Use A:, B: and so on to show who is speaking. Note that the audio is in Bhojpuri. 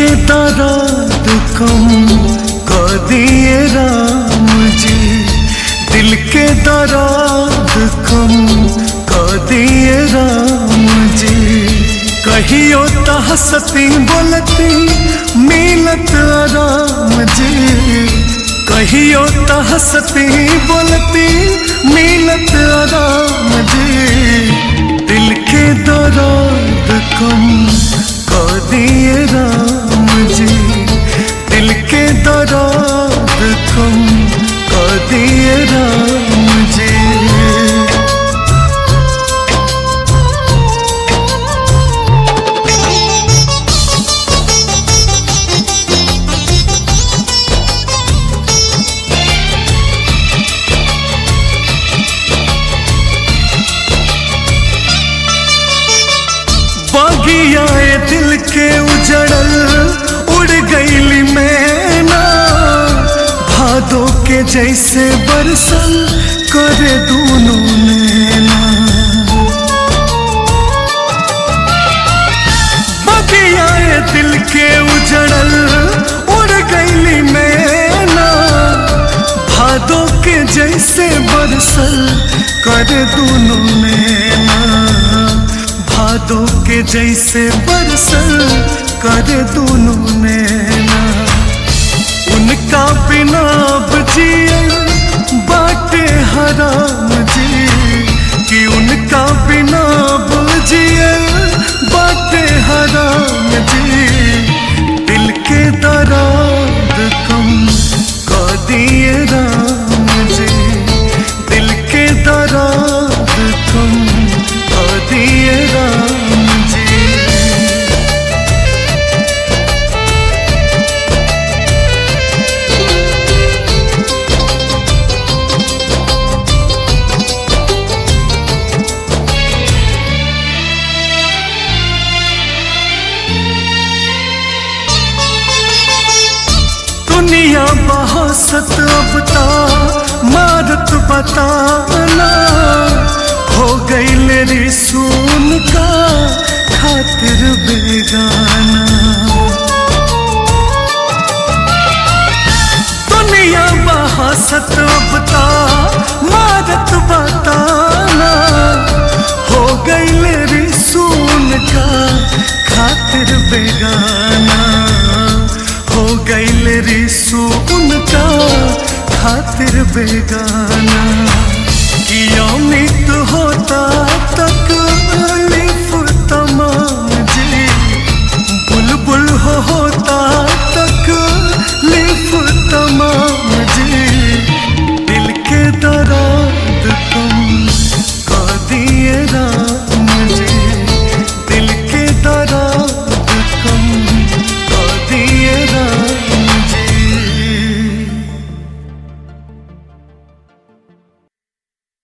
A: के दर्द कम कर दिए राम जी दिल के दर्द कम कर दिए राम जी कहियो त हंसती बोलती मिलत राम जी कहियो त हंसती बोलती मिलत राम जी दिल के दर्द कम कर दिए राम जी दिल के दर्द कम कर दिए राम जी बगियाए दिल के उजड़ल उड़ गईली मैना भादो के जैसे बरसल करे दोनों नैना बगियाए दिल के उजड़ल उड़ गईली मैना भादो के जैसे बरसल करे दोनों नैना भादो के जैसे बरसल कर दोनों नैना उनका बिना बजियल बाटे हराम जी कि उनका बिना बजियल बाटे हराम जी दिल के दर्द कम कर दिए राम जी दिल के दर्द कम कर दिए राम जी दुनिया बहसत अब ता मारत बताना हो गईल रे सुन का खातिर बेगाना दुनिया बहसत अब ता मारत बताना हो गईल रे सुन का खातिर बेगाना हो गईल रिसू उनका खातिर बेगाना